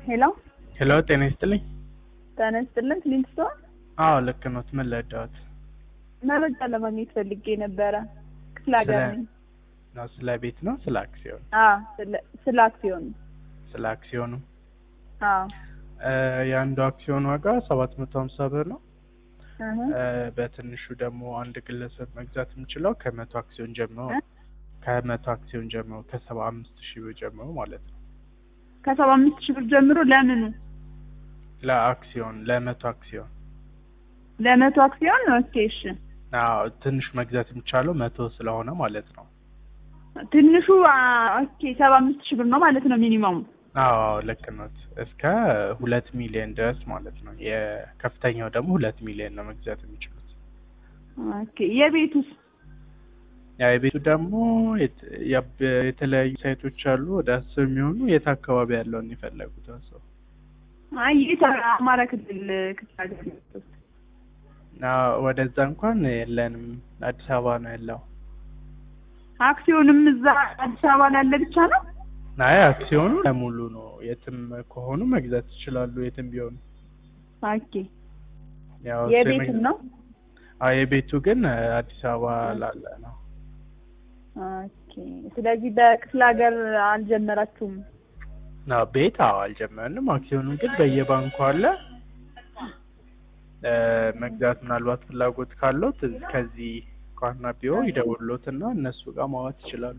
ሄሎ ሄሎ ጤና ይስጥልኝ። ጤና ይስጥልን። ክሊንት ስቶር አዎ ልክ ኖት። ምን ለዳዎት? መረጃ ለማግኘት ፈልጌ ነበረ። ክፍለ ሀገር ስለ- ነኝ። ነው ስለ ቤት ነው ስለ አክሲዮን? አዎ ስለ- ስለ አክሲዮን ስለ አክሲዮኑ አዎ እ የአንዱ አክሲዮን ዋጋ ሰባት መቶ ሀምሳ ብር ነው። እህ እ በትንሹ ደግሞ አንድ ግለሰብ መግዛት የሚችለው ከመቶ አክሲዮን ጀምሮ ነው። ከመቶ አክሲዮን ጀምሮ ከሰባ አምስት ሺህ ብር ጀምሮ ማለት ነው። ከሰባ አምስት ሺህ ብር ጀምሮ ለምኑ ለአክሲዮን ለመቶ አክሲዮን ለመቶ አክሲዮን ኦኬ እሺ አዎ ትንሽ መግዛት የሚቻለው መቶ ስለሆነ ማለት ነው። ትንሹ አ፣ ኦኬ ሰባ አምስት ሺህ ብር ነው ማለት ነው ሚኒመሙ አዎ ልክ ኖት። እስከ ሁለት ሚሊዮን ድረስ ማለት ነው። የከፍተኛው ደግሞ ሁለት ሚሊዮን ነው መግዛት የሚችሉት። ኦኬ የቤቱስ ያ የቤቱ ደግሞ የት- ያብ- የተለያዩ ሳይቶች አሉ ወደ አስር የሚሆኑ የት አካባቢ ያለውን የፈለጉት ሰው አይ የት አማራ ክልል ክፍለ ሀገር ነው ያለሁት። እና ወደዛ እንኳን የለንም አዲስ አበባ ነው ያለው። አክሲዮንም እዛ አዲስ አበባ ላለ ብቻ ነው አይ አክሲዮኑ ለሙሉ ነው። የትም ከሆኑ መግዛት ይችላሉ የትም ቢሆኑ። ኦኬ ያው እሱ የቤቱም የመግዛት- ነው አዎ የቤቱ ግን እ፣ አዲስ አበባ ላለ ነው። ኦኬ ስለዚህ በክፍለ ሀገር አልጀመራችሁም አዎ ቤት አዎ አልጀመርንም። አክሲዮኑን ግን በየባንኩ አለ። እ፣ መግዛት ምናልባት ፍላጎት ካለው ከዚህ ከዋና ቢሮ ይደውሉትና እነሱ ጋር ማዋት ይችላሉ።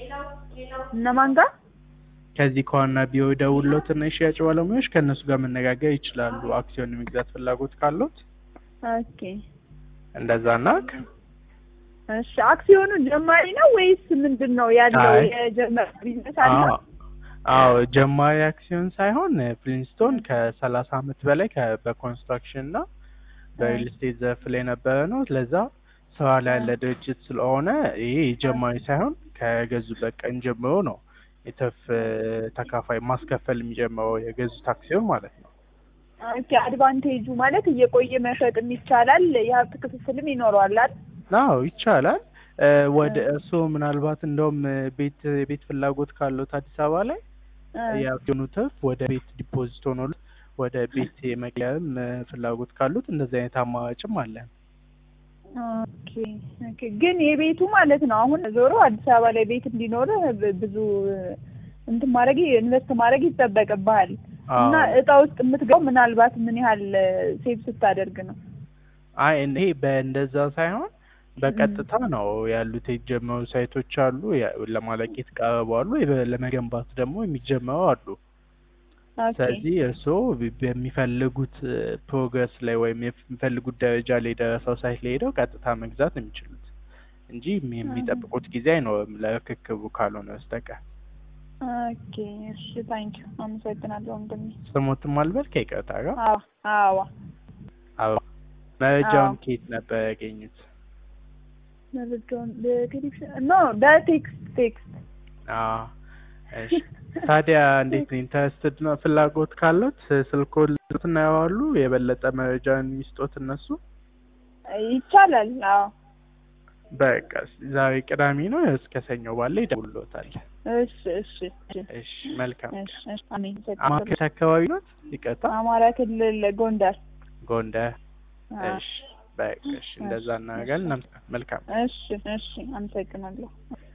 እነማን ጋር ከዚህ ከዋና ቢሮ ይደውሉትና የሽያጭ ባለሙያዎች ከእነሱ ጋር መነጋገር ይችላሉ። አክሲዮን የመግዛት ፍላጎት ካለት ኦኬ እንደዛ ና እሺ አክሲዮኑ ጀማሪ ነው ወይስ ምንድን ነው ያለው አይ። የጀመረ ቢዝነስ አለ አዎ ጀማሪ አክሲዮን ሳይሆን ፍሊንስቶን ከሰላሳ አመት በላይ ከ- በኮንስትራክሽን እና በሪል ስቴት ዘርፍ ላይ የነበረ ነው። ለዛ ስራ ላይ ያለ ድርጅት ስለሆነ ይሄ ጀማሪ ሳይሆን ከገዙበት ቀን ጀምሮ ነው የትርፍ እ፣ ተካፋይ ማስከፈል የሚጀምረው የገዙት አክሲዮን ማለት ነው። ኦኬ አድቫንቴጁ ማለት እየቆየ መሸጥም ይቻላል የሀብት ክፍፍልም ይኖረዋል አይደል አዎ ይቻላል። እ፣ ወደ እርስዎ ምናልባት እንደውም እ፣ ቤት የቤት ፍላጎት ካለዎት አዲስ አበባ ላይ እ፣ የአክሲዮኑ ትርፍ ወደ ቤት ዲፖዚት ሆኖ ወደ ቤት የመቀየርም እ፣ ፍላጎት ካሉት እንደዚህ አይነት አማራጭም አለ። ኦኬ ኦኬ ግን የቤቱ ማለት ነው አሁን ዞሮ አዲስ አበባ ላይ ቤት እንዲኖርህ ብ- ብዙ እንትን ማድረግ ኢንቨስት ማድረግ ይጠበቅብሃል እና አዎ። እጣ ውስጥ የምትገባው ምናልባት ምን ያህል ሴቭ ስታደርግ ነው አይ ይሄ በእንደዛ ሳይሆን በቀጥታ ነው ያሉት የተጀመሩ ሳይቶች አሉ ያ- ለማለቅ የተቃረቡ አሉ የበ- ለመገንባት ደግሞ የሚጀመሩ አሉ። ኦኬ ስለዚህ እርስዎ ቢ- በሚፈልጉት ፕሮግረስ ላይ ወይም የሚፈልጉት ደረጃ ላይ ደረሰው ሳይት ላይ ሄደው ቀጥታ መግዛት ነው የሚችሉት እንጂ የሚ- የሚጠብቁት ጊዜ አይኖርም ለርክክቡ ካልሆነ በስተቀር። ኦኬ እሺ ታንኪዩ አመሰግናለሁ ወንድሜ ስሞትም አልበል ከይቅርታ ጋር አዎ አዎ አዎ። መረጃውን አዎ። ከየት ነበር ያገኙት? መረጃውን በቴሌቪዥን ኖ በቴክስት ቴክስት አዎ እሺ። ታዲያ እንዴት ነው ኢንተረስትድ ነው ፍላጎት ካሉት ስልኮን ልጡትና ያዋሉ የበለጠ መረጃን የሚስጦት እነሱ ይቻላል አዎ በቃ ዛሬ ቅዳሜ ነው እስከ ሰኞ ባለ ይደውልዎታል። እሺ እሺ እሺ እሺ መልካም እሺ እሺ አሜን አማካሽ አካባቢ ነው ይቀጣ አማራ ክልል ጎንደር ጎንደር አዎ። እሺ በቃ እሺ እንደዛ እናደርጋለን መልካም እሺ እሺ አመሰግናለሁ